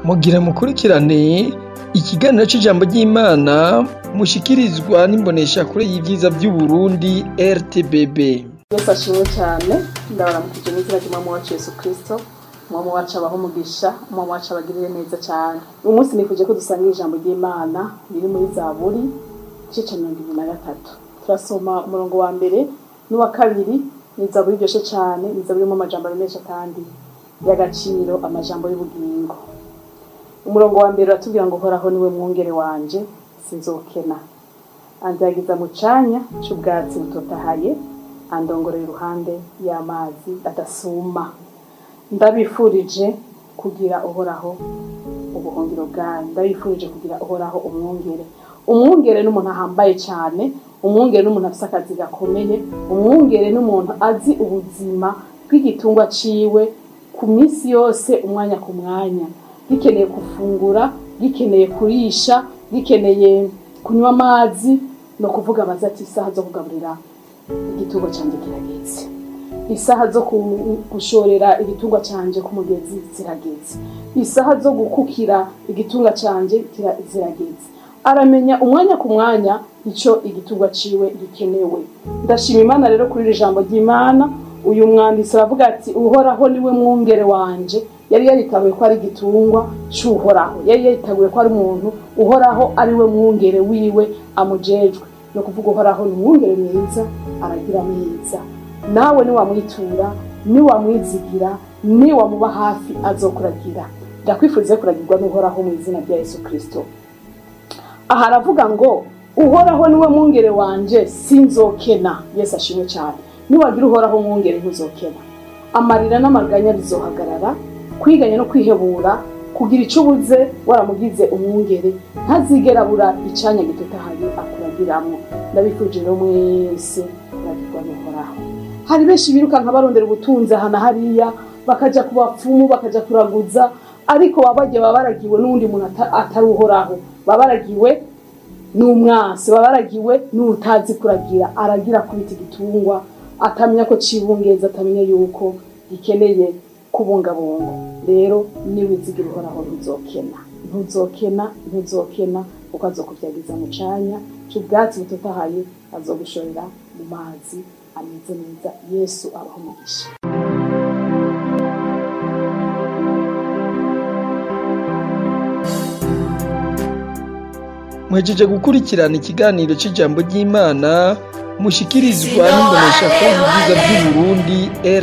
mugira mukurikirane ikiganiro c'ijambo ry'Imana mushikirizwa n'imboneshakure y'ivyiza vy'Uburundi RTBB. Yesu ashimwe cyane ndabaramukije n'izina ry'umwami wacu Yesu Kristo umwami wacu abaho umugisha umwami wacu abagirire neza cyane uyu munsi nifuje ko dusanga ijambo ry'Imana riri muri Zaburi igice ca mirongo ibiri na gatatu turasoma umurongo wa mbere n'uwa kabiri ni Zaburi iryoshe cyane ni Zaburi irimo amajambo menshi kandi y'agaciro amajambo y'ubugingo umurongo wa mbere uratubwira ngo uhoraho niwe mwungere wanje sinzokena anzagiza mu canya c'ubwatsi butotahaye andongorera iruhande y'amazi adasuma ndabifurije kugira uhoraho ubuhungiro bwanyu ndabifurije kugira uhoraho umwungere umwungere n'umuntu ahambaye cyane umwungere n'umuntu afise akazi gakomeye umwungere n'umuntu azi ubuzima bw'igitungwa ciwe ku minsi yose umwanya ku mwanya gikeneye gufungura gikeneye kurisha gikeneye kunywa amazi no kuvuga abaza ati isaha zo kugaburira igitungwa cyanjye kirageze isaha zo gushorera igitungwa cyanjye ku mugezi zirageze isaha zo gukukira igitungwa cyanjye zirageze aramenya umwanya ku mwanya icyo igitungwa ciwe gikenewe ndashima imana rero kuri iri jambo ry'imana uyu mwanditsi aravuga ati uhoraho niwe mwungere wanje yari yaritabuye ko ari igitungwa cy'uhoraho yari yaritabuye ko ari umuntu uhoraho ari we mwungere wiwe amujejwe ni ukuvuga uhoraho ni umwungere mwiza aragira neza nawe niwamwitura niwamwizigira niwamuba hafi azokuragira ndakwifuriza kuragirwa n'uhoraho mu izina rya yesu kirisito aha aravuga ngo uhoraho niwe mwungere wanje sinzokena yesu ashimwe cyane niwagira uhoraho mwungere ntuzokena amarira n'amaganya bizohagarara kwiganya no kwihebura kugira icyo ubuze waramugize umwungere ntazigera abura icanya gitotahaye akuragiramo ndabifuje rero mwese kuragirwa n'uhoraho hari benshi birukanka barondera ubutunzi aha na hariya bakaja ku bapfumu bakaja kuraguza ariko baba bagiye baba baragiwe n'uwundi muntu atari uhoraho baba baragiwe n'umwansi baba baragiwe n'utazi kuragira aragira kubita igitungwa atamenya ko cibungeza atamenya yuko gikeneye kubungabunga rero niwizigira uhoraho ntuzokena ntuzokena ntuzokena kuko azokuvyagiza mu canya c'ubwatsi butotahaye azogushorera mu mazi ameze neza yesu abaho umugisha Mwejeje gukurikirana ikiganiro c'ijambo ry'Imana mushikirizwa n'imboneshakure y'ivyiza vy'Uburundi